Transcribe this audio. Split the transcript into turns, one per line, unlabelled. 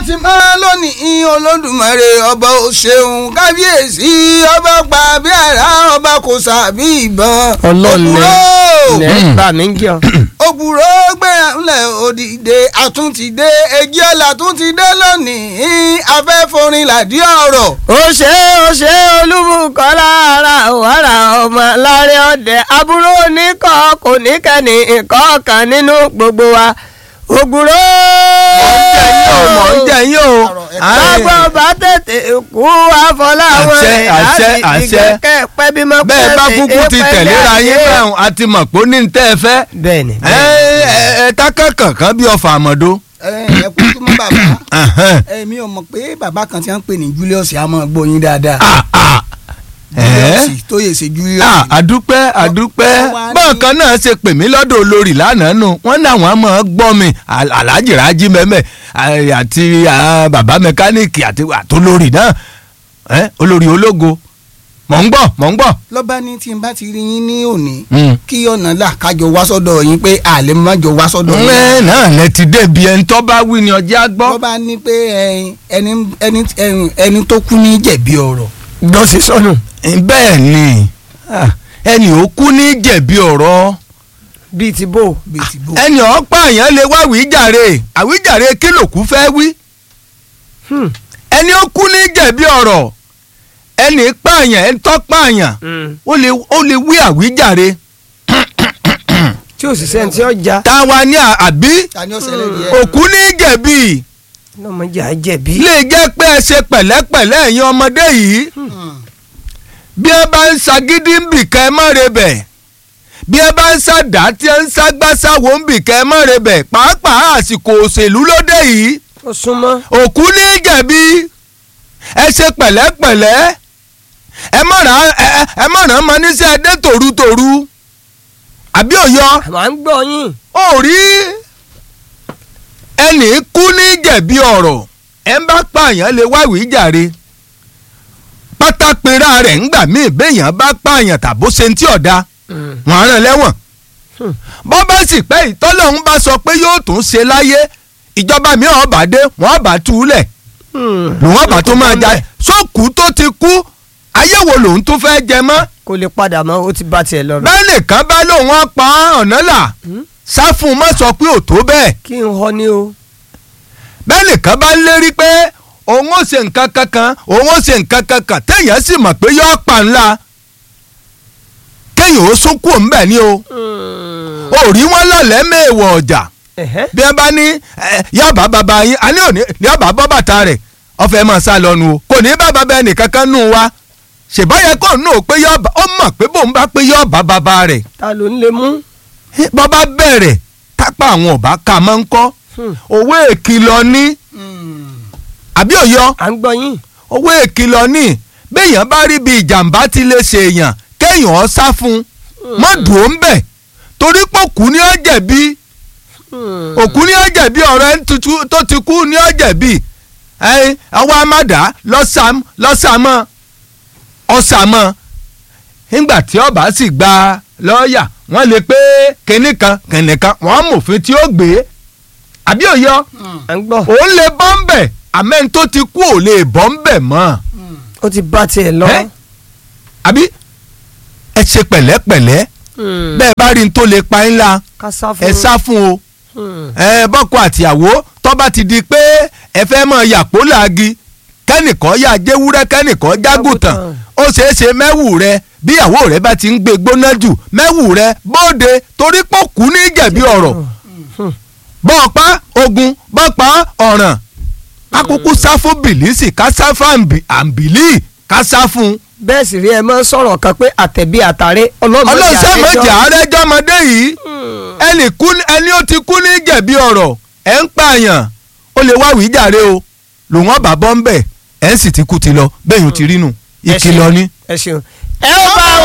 ti máa lónìí olódùmarè ọba ò ṣeun kábíyèsí ọba pa bí ara ọba kò sàbí ìbọn.
ọlọ́ọ̀lẹ̀
Òpùrọ́!
lẹ́ bá mi ń jọ.
òpùrọ́ gbéra ńlẹ̀ òdìdè àtúntìdé èjì ọ̀la àtúntìdé lónìí afẹ́forin làdí ọ̀rọ̀.
ó ṣe ó ṣe olúbùkọ́lá ara wàrà ọmọ láre ọdẹ àbúrò oníkọ́ kò ní kẹ́ni nǹkan kan nínú gbogbo wa ògùrò.
mọ̀ ń jẹ yín o.
lágbọ́n bá tètè kú àfọláwọn
Àṣẹ, àṣẹ, àṣẹ.
ìgbẹ́kẹ̀ pẹ́ bí mọ́
bẹ́ẹ̀ bá kúkú ti tẹ̀léra yín bẹ́ẹ̀ a ti mọ̀ pé ó ní ní tẹ́ ẹ fẹ́.
bẹ́ẹ̀ni
ẹ ẹ ẹ tákàn kankan bí ọfà àmọ́dó.
ẹ ẹ kú tó mọ bàbá èmi ò mọ̀ pé bàbá kan tí wọ́n ń pè ní Julius a máa gbọ́ yín dáadáa. Julius tó yẹ ṣe Julius.
Ah, àdúpẹ́ àdúpẹ́
Wọ́n wá ní-
bọ́ọ̀kan náà ṣe pè mí lọ́dọ̀ olórí lánàá nù wọ́n ní àwọn máa gbọ́ mi Al- Alhaji Raji mẹ́mẹ́ eh, àti ah, bàbá mẹkáníìkì àti àtolórí náà Eh, olórí ológo mọ̀ ń gbọ́ mọ̀ ń gbọ́.
lọ́ba ní tí n bá ti rí yín ní òní
Mm.
kí ọ̀nà là kájọ wá sọ́dọ̀ yín pé àlẹ́ má jọ wá sọ́dọ̀ yín.
ẹ náà lẹ ti débi ẹni tó bá wí ni ọjà gbọ́.
lọ́ba ní pé ẹyin, ẹni ẹni ẹni- ẹni tó kú ní jẹ̀bi ọ̀rọ̀.
gbọ́ sí sọnù.
bẹ́ẹ̀ ni Ah, ẹni ò kú ní jẹ̀bi ọ̀rọ̀
bíi ti bò.
bíi ti bò.
ẹni ọ̀pá èèyàn lè wá wíjàre àwíjàre kí lòkú fẹ́ wí.
Hmm.
ẹni ó kú ní jẹ̀bi ọ̀rọ̀ ẹni pààyàn ẹni tó pààyàn ó lè ó lè wí àwíjàre
tí òṣìṣẹ́ ní tí ó já
táwa ní à- àbí
ta ni ó ṣẹlẹ̀ díẹ̀.
òkú ní jẹ̀bi
lọ́mọdé á jẹ̀bi.
lè jẹ́ pé ẹ ṣe pẹ̀lẹ́pẹ̀lẹ́ ẹ̀yin ọmọdé yìí bí ẹ bá ń ṣagídí ń bì kẹ́ ẹ má re bẹ̀ bí ẹ bá ń ṣàdá tí ẹ ń ṣàgbàṣàwò ń bì kẹ́ ẹ má re bẹ̀ pàápàá àsìkò òṣèlú lóde yìí
ó súnmọ́.
òkú ní jẹ̀bi ẹ ṣe pẹ̀lẹ́pẹ̀lẹ́ ẹ mọ̀ràn ẹ mọ̀ràn mọ níṣẹ́ dé tòrutòru àbí òyọ
àmọ́ à ń gbọ́ yín.
ò rí ẹnì kú ní jẹ̀bi ọ̀rọ̀ ẹ ń bá pààyàn lè wá ìwé jàre pátápẹ́rà rẹ̀ ńgbà míì béèyàn bá pààyàn tàbó ṣe ń tí ọ̀dà wọ́n á rán lẹ́wọ̀n
Hmm.
bọ́ bá sì pẹ́ ìtọ́lọ́hún bá sọ pé yóò tún ṣe láyé ìjọba mi ò bá dé wọ́n bá tú u lẹ̀ lòun bá tó máa jà sókù tó ti kú ayé wo lòun tún fẹ́ jẹ mọ́
kò lè padà mọ́ ó ti bá tiẹ̀ lọ.
bẹ́ẹ̀ nìkan bá lóun á pa ọ̀nà là sá fún un má sọ pé ò tó bẹ́ẹ̀
kí n họ ní o.
bẹ́ẹ̀ nìkan bá ń lérí pé òun ó ṣe nǹkan kankan òun ó ṣe nǹkan kankan téèyàn sì mọ̀ pé yóò pa ńlá kéèyàn ó sún kúrò ńbẹ̀ ni o ò rí wọn lọ́lẹ́ mẹ́wọ̀ ọjà
Ẹ̀hẹ́.
bí ẹ bá ní ẹ, yọba bàbá yín a ní òní yọba bọ́ bàtà rẹ̀ ọfẹ máa sá lọ nu o kò ní bá bàbá ẹnìkankan nù wa ṣèbáyẹ kò nù pé yọba ó mọ̀ pé bóun bá pé yọba bàbá rẹ̀
ta ló ń lè mú.
bọ́bá bẹ̀rẹ̀ tápá àwọn ọ̀bá ká máa ń kọ́
Hmm.
owó èkìlọ̀ ní àbí òyọ
à ń gbọ́ yín.
owó èkìlọ̀ ní béèyàn bá rí bí ìjàmbá ti lè ṣe èèyàn kéèyàn ọ sá fún un mọ́ dùn ó ń bẹ̀ torí pé òkú ni ó jẹ̀bi òkú ni ó jẹ̀bi ọ̀rọ̀ ẹni tuntun tó ti kú ni ó jẹ̀bi ẹyin àwọn amádà lọ́sàm lọ́sàmọ́ ọ̀sàmọ́ nígbà tí ọba sì gba lọ́ọ̀yà wọ́n lè pé kinní kan kinní kan wọ́n mòfin tí ó gbé àbí òyọ
à ń gbọ́.
òun lè bọ́ ń bẹ̀ àmẹ́ni tó ti kú ò lè bọ́ ń bẹ̀ mọ́
ó ti bá tiẹ̀ lọ.
Ẹ́? àbí ẹ ṣe pẹ̀lẹ́pẹ̀lẹ́
Hmm.
bẹ́ẹ̀ bá rí n tó lè pa ńlá
ká sá fún.
ẹ sá fún o
Hmm.
ẹ bọ́kọ àtìyàwó tó bá ti di pé ẹ fẹ́ mọ yàpó làági kẹ́nìkan yà jẹ́wúrẹ́ kẹ́nìkan jágùtàn
Jágùtàn.
ó ṣeé ṣe mẹ́wù rẹ bíyàwó rẹ bá ti ń gbé gbóná jù mẹ́wù rẹ bóde torí pọ̀ kú ní jẹ̀bi ọ̀rọ̀ bọ́ọ̀pá ogun bọ́ọ̀pá ọ̀ràn akókó sá fún bìlísì ká sá fún àǹbì- àǹbìlì ká sá fún
bẹ́ẹ̀ sì rí ẹ mọ́ sọ̀rọ̀ kan pé àtẹ̀bí àtàrẹ ọlọ́mọdé
ọlọ́sẹ̀ méjì àárẹ̀jọ́mọdé yìí ẹnì kú ẹni ó ti kú ní jẹ̀bi ọ̀rọ̀ ẹ̀ ń pààyàn ó lè wá wíjàre o lòun ọba bọ́ ń bẹ̀ ẹ̀ ń sì ti kú ti lọ bẹ́ẹ̀ yóò ti rí nù ìkìlọ̀ ni.
ẹ ṣeun. ẹ ó bá